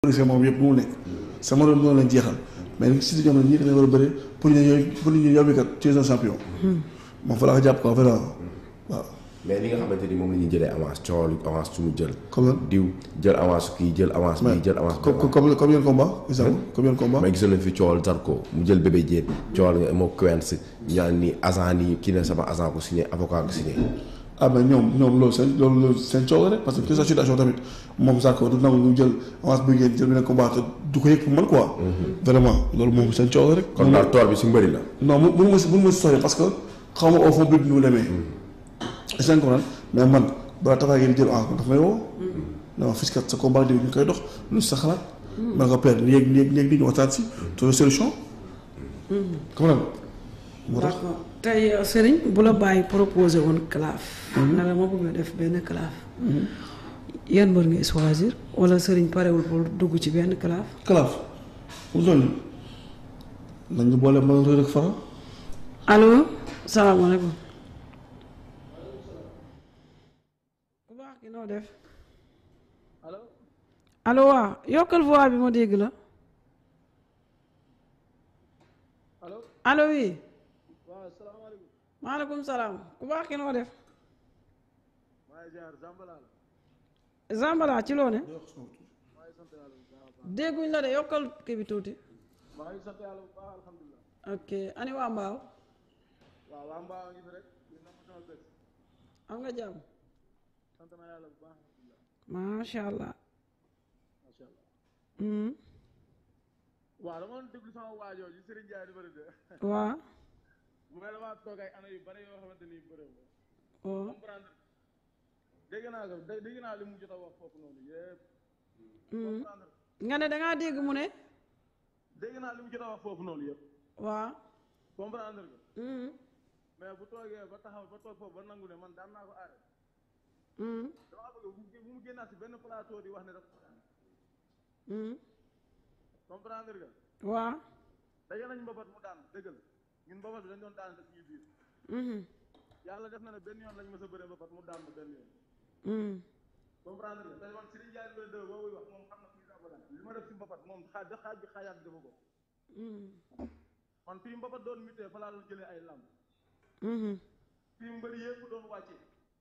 policier moom yëpp bu mu nekk sama doon noonu lañ jeexal mais nag si ñoom la ñii dañoo war a bëri pour ñu ñooy pour ñu yow kat tu es un champion moom fa la ko jàpp quoi vraiment waaw mais li nga xamante ni moom la ñuy jëlee avance coow avance su mu jël. comme diw jël avance kii jël avance bii jël avance. comme comme comme yéen combat exemple comme yéen combat mais gisoon nañ fi coowal Zarko mu jël bébé jéen coowal nga moo Quench ñaan ni agent nii kii ne sama agent ko signé avocat ko signé. ah mais ñoom ñoom loolu seen loolu loolu seen coow la rek parce que que sa situation tamit moom Zarko du nangu ñu jël avance bi ngeen jël beneen combat te du ko yëg pour man quoi. vraiment loolu moom seen coow la rek. kon daal toor bi si mbëri la. non mu mënu ma si mënu ma si sori parce que xaw ma au fond bi nu mu demee. est-ce que comprendre mais man balaa taxaw ngeen di jël avance daf may woo. non fii kat sa combat ñu koy dox lu sa xalaat. ma nga père léegi léegi léegi ñu waxtaan si. trouver solution. comprendre moo tax d'accord tey Serigne bu la bàyyi proposé woon claf. na la ma bëgg a def benn claf. yan mbër ngay choisir wala Serigne parewul pour dugg ci benn claf. kalaaf mu toll nii nañ ñu boole mën rek fara. allo salaamaaleykum. bu baax ki noo def. allo allo waaw yokkal voix bi ma dégg la. allo allo oui. waaw salaamaaleykum maaleykum salaam ku baax ki noo def. maa ngi ziar Zambala la Zambala ci loo ne. maa ngi sant yàlla bu baax a baax dégguñ la de yokkal kii bi tuuti. maa ngi sant yàlla bu baax alhamdulilah ok ani waa Mbaaw. waaw waa Mbaa ngi fi rek di nam sama bés am nga jàmm. sant naa yàlla bu baax alhamdulilah macha allah. macha allah Mhm. waaw dama doon déglu sama waajoo ji Serigne Ndiaye di bëri de waa. bu may damaa toog ay année yu bëri yoo xamante ni bëri ma oo comprendre dégg naa ko dé- dégg naa li mu jot a wax foofu noonu yëpp Mhm. comprendre nga ne da ngaa dégg mu ne. dégg naa li mu jot a wax foofu noonu yëpp waa. comprendre nga Mhm. mais bu toogee ba taxaw ba toog foofu ba nangu ne man daan naa ko aare Mhm. damaa bëgg bu mu bu mu génnaat si benn plateau di wax ne daf ko daan Mhm. comprendre nga waa. daje nañ mbabat mu daan dëgg la ñun mbabat bi dañ doon daan suñu biir Mhm. yàlla def na ne benn yoon lañ mës a bëre mbabat mu daan ma benn yoon Mhm. comprendre nga tey man Serigne Ndiaye numéro 2 boobu wax moom xam na kuy daa ko daan li ma def si mbabat moom xaaj xaaj bi xaajaat bi dafa ko Mhm. man fii mbabat doon mitee fa laa doon jëlee ay lamb Mhm. fii mbëri yëpp doon wàccee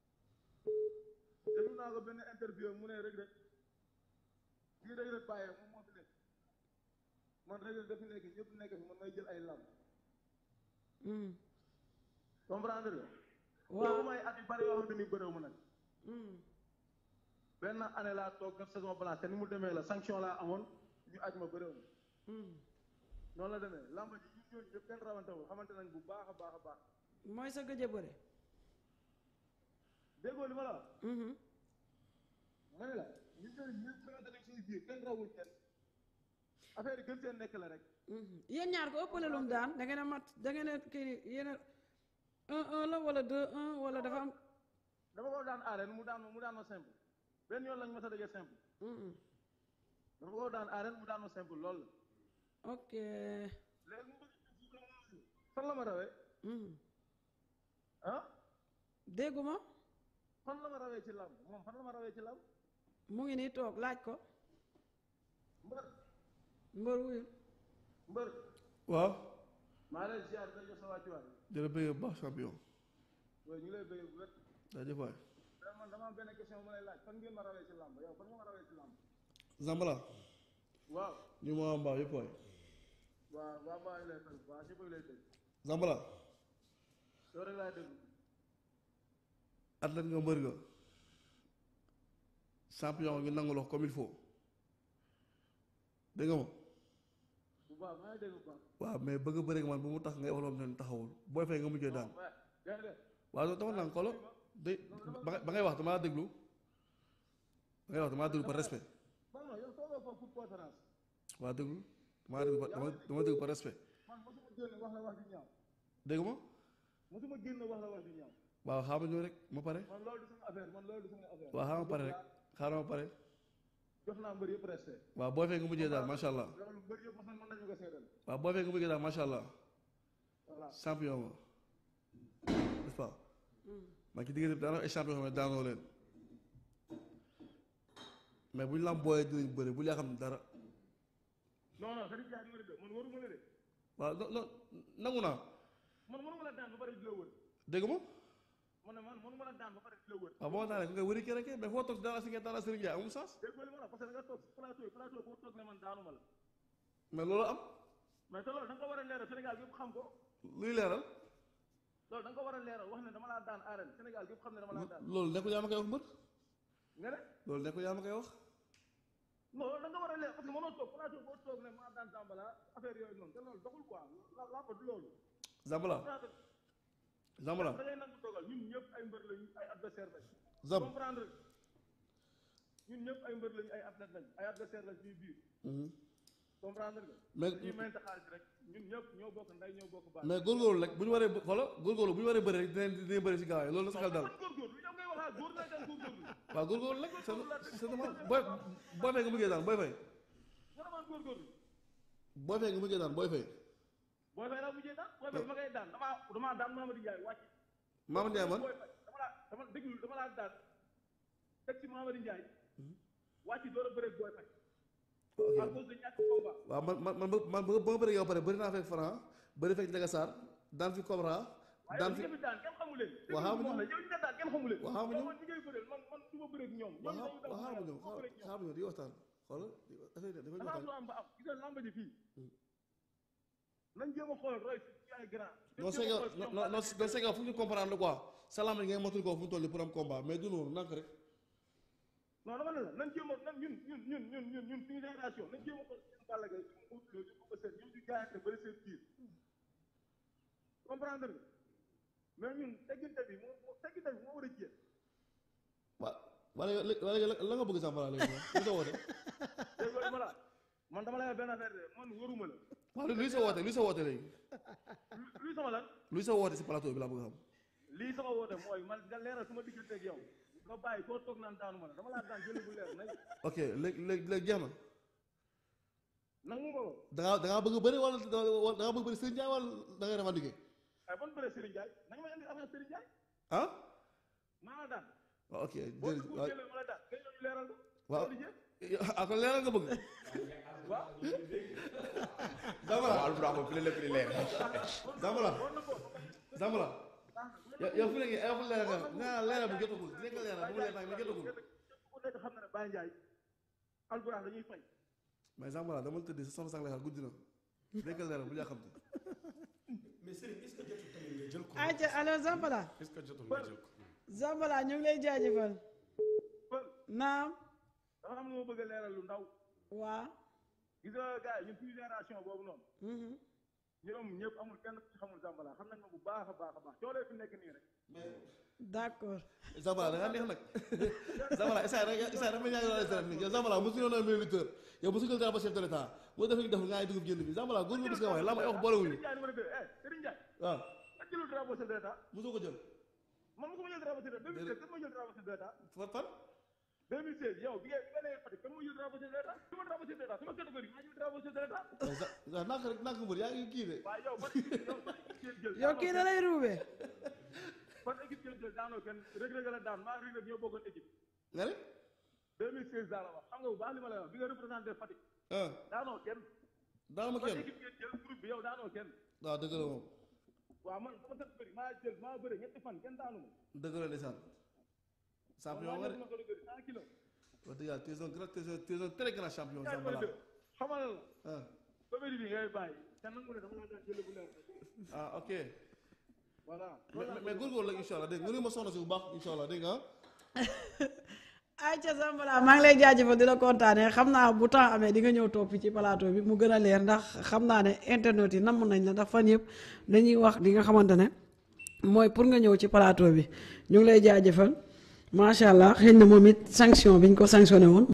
déglu naa ko benn interview mu ne rek rek kii rek rek bàyyee moom moo fi nekk man rek rek dafi nekk ñëpp nekk fi man may jël ay lamb Mhm. comprendre nga Waaw. boobu may at yu bari yoo xamante ni bëréew ma nag Mhm. benn année laa toog def saison blanche te ni mu demee la sanction laa amoon ñu aj ma bëréew ma Mhm. noonu la demee làmb ji ñun ñooñu ñëpp kenn rawantewul xamante nañ bu baax a baax a baax mooy sa gëj a bëre. déggoo li ma la wax Mhm. ma ne la ñun ñooñu ñëpp xamante nañ suñu biir kenn rawul kenn affaire yi gën seen nekk la rek Mhm. yéen ñaar ko ëppale lum daan da ngeen a mat da ngeen a kii yéen a un un la wala deux un wala dafa am. dama ko daan arène mu daan ma mu daan ma simple benn yoon lañ ma sa dëggee simple Mhm. dama ko daan arène mu daan ma simple loolu la ok. léegi mu bëgg fan la ma rawee Mhm. ah dégguma fan la ma rawee ci làmb moom fan la ma rawee ci làmb mu ngi nii toog laaj ko mbër mbër wuyu. mbër waaw maa lay ziar da jox sa wàccuwaay jërë bëgg bu baax champion waaye ñu lay bëgg bu wér jaajëf waay mais man dama am benn question bu ma lay laaj fan ngeen ma rawee ci làmb yow fan nga ma rawee ci làmb Zambala waaw ñu ma waa mbaaw yëpp waay waaw waa mbaa ngi lay fay waa si bëgg lay dégg Zambala yow rek laay déglu athlète nga mbër nga champion ñu nangu la ko comme il faut dégg nga ma bu baax maa ngi dégg bu baax waaw mais bëgg a bëri ak man bu mu tax ngay wax loo xam ne taxawul booy fay nga mujjee daan waaye gaynde waaw loolu dama naan xolo de ba ba ngay wax damaa déglu ba ngay wax damaa déglu par respect man non yow toogoo foofu pour conférence waa déglu damaa déglu par dama dama déglu par respect man mosuma génn wax la wax ju ñaaw dégg ma mosuma génn wax la wax ju ñaaw waaw xaaral ma ñëw rek ma pare man loolu du sama affaire man loolu du sama affaire waaw xaaral ma pare rek xaaral ma pare jox naa mbër yëpp respect waaw booy fay nga mujjee daal macha allah loolu mbër yëpp mos mën nañu ko seedal waaw booy fay nga mujjee daal macha allah voilà champion nga n'est-ce pas man ci diggante bi daanaka ay champion xam ne daanoo leen mais bu ñu la am booyee dinañ bëri bu ñu xam dara non non Serigne Ndiaye numéro deux man waruma la de waaw non non nangu naa man mënuma la daan ba pare di la wër dégg ma man ne man mënuma la daan ba pare di la wër waaw boo daanee nga wëri keneen kay mais foo toog daal si ngeen daal Serigne Ndiaye amul sens dégg nga li ma la parce que da nga toog plateau plateau boo toog ne man daanuma la mais loolu am mais te loolu da nga ko war a leeral Sénégal yëpp xam ko luy leeral loolu da nga ko war a leeral wax ne dama laa daan arène Sénégal yëpp xam ne dama laa daan loolu nekkul yaa ma koy wax mbër nga ne loolu nekkul yaa ma koy wax non loolu da nga war a leeral parce que mënoo toog plateau boo toog ne maa daan Zambala affaire yooyu noonu te loolu doxul quoi la la ko du loolu Zambala plateau Zambala da ngay nangu dogal ñun ñëpp ay mbër lañu ay adversaire lañ Zam comprendre ñun ñëpp ay mbër lañu ay athlète lañ ay adversaire lañ suñu biir comprendre nga mais dañuy mayante xaalis rek ñun ñëpp ñoo bokk nday ñoo bokk baay mais góorgóorlu rek bu ñu waree xoola góorgóorlu bu ñu waree bëri rek dinañ dinañ bëri si gaaw yi loolu na sa xel dal man góorgóorlu yow ngay waxaa góor naa daan góorgóorlu waaw góorgóorlu rek c'est c'est normal booy booy fay nga mujjee daan booy fay nga ne man góorgóorlu booy fay nga mujjee daan booy fay booy fay laa mujjee daan booy fay ma ngay daan damaa damaa daan Mamadou Ndiaye wàcc Mamadou Ndiaye man booy fay dama laa dama déglu dama laa daan teg ci Mamadou Ndiaye wàcc door a bëreeg booy fay à cause de ñàkk combat waaw man man man man ba ba ma bëri yow pare bëri naa fekk Franc bëri fekk Ndiaga Sarr daan fi Cobra waaye daan yow fi ñi nga fi daan kenn xamu leen Waaw, xamuñu. yow ñi nga daan kenn xamu leen Waaw, xamuñu. yow man ñi ngay bëreel man man du ma bëreeg ñoom ñoom waaw dañu daw xaar ma ñëw du ma bëreeg ñoom xaar ma ñëw di waxtaan xoolal dafay dafay dafa am waxtaan lu am ba am gis nga lamba ji fii nañ jéem a xool roy ci ay grand non c'est que non non non c'est que fu ñu comprendre quoi salaam yi ngay motul ko fu mu toll nii pour am combat mais du noonu nank rek non dama ne la nañ jéem a nan ñun ñun ñun ñun ñun ñun suñu génération nañ jéem a xool seen Balla Gaye ñu mu ñu ko seen ñoom ñu jaayante bëri seen biir comprendre nga mais ñun tegginte bi moo moo tegginte bi moo war a jéem waaw wala wala la nga bëgg Zambala léegi moom lu sa woote dégg nga ma la man dama lay wax benn affaire de man wëruma la waaw luy sa woote luy sa woote léegi lu luy sama lan luy sa woote si plateau bi laa bëgg a xam lii sama woote mooy man nga leeral sama diggante ak yow nga bàyyi koo toog naan daanu ma la dama laa daan jëli bu leer nañ ok léegi léegi léegi jeex na nangu ma ko da ngaa da ngaa bëgg bëri wala da ngaa bëgg bëri Serigne Ndiaye wala da ngay revendiquer ay ban bëre Serigne Ndiaye nañ ma indi affaire Serigne Ndiaye ah maa la daan waaw ok boo jërëjëf ko waaw jëlee ma la daan nga ñëw ñu leeral ko waaw di jël ah kon leeral nga bëgg waaw Zambala waaw Alfouraa moom fi la lépp di leer. Zambala war na ko Zambala yow yow fi léegi yow fi leeral nga nga leeral bu jotagul dinañ ko leeral bu mu leer nag mais jotagul ku nekk xam na ne Baye Ndiaye alburaax dañuy fay mais Zambala dama la tëddee sa soxna sax lay xaar guddi na dinañ ko leeral bu yaa xam te mais Serigne est-ce que jotul tamit nga jël ko ayca alors Zambala est-ce que jotul nga jël ko Zambala ñu ngi lay jaajëfal pël naam dafa am lu ma bëgg a leeral lu ndaw waa gis nga gars yi ñun suñu génération boobu noonu mhm. ñoom ñëpp amul kenn ku ci xamul Zambala xam nañ ma bu baax a baax a baax coolee fi nekk nii rek d'accord Zambala da ngaa neex nag Zambala Issa rek Issa dafa ñaari wala Issa nii yow Zambala mosu ñu doon militaire yow mosu ñu drapeau chef de l'état boo defee ñu def nga ay dugub jënd bi Zambala góor nga bis nga waxee laa ma wax boolewuñu Serigne Ndiaye numéro 2 eh Serigne Ndiaye waaw ak jëlul drapeau chef de l'État mosoo ko jël man mosuma jël drapeau chef de l'État 2016 kan moo jël drapeau chef de l'État fan fan 2016 yow bi nga bi nga nee Fatick kan moo jël drapeau chef de l'État sama drapeau chef de l'État sama catégorie maa jël drapeau chef de l'État waaw nak rek nak mbër yaa ngi kii de waaw yow ban équipe yow ban équipe ngeen jël yow kii da lay ruubee ban équipe ngeen jël daanoo kenn Reug Reug la daan maa Reug Reug ñoo bokkoon équipe nga ne 2016 daa la wax xam nga bu baax li ma lay wax bi nga représenté Fatick ah daanoo kenn daana ma ban kenn équipe ngeen jël groupe bi yow daanoo kenn waaw dëgg la moom waaw man sama catégorie maa jël maa bëre ñetti fan kenn daanu ma dëgg la ndeysaan champion nga de sama catégorie 100 kilos wax dëgg yàlla tu es un grand tu es un tu es un très grand champion yaay Zambala bëri xamal la ah ba bëri bi ngay bàyyi te nangu ne dama la daan jëlee bu leer ah ok voilà mais mais- mais góorgóorlu la incha allah dégg nga nga ne ma soxna si bu baax incha allah dégg nga ah ayca Zambala maa ngi lay jaajëfal di la kontaanee xam naa bu temps amee di nga ñëw toog fi ci plateau bi mu gën a leer ndax xam naa ne internet yi namm nañ la ndax fan yëpp dañuy wax li nga xamante ne mooy pour nga ñëw ci plateau bi ñu ngi lay jaajëfal macha allah xëy na moom it sanction bi ñu ko sanctionné woon.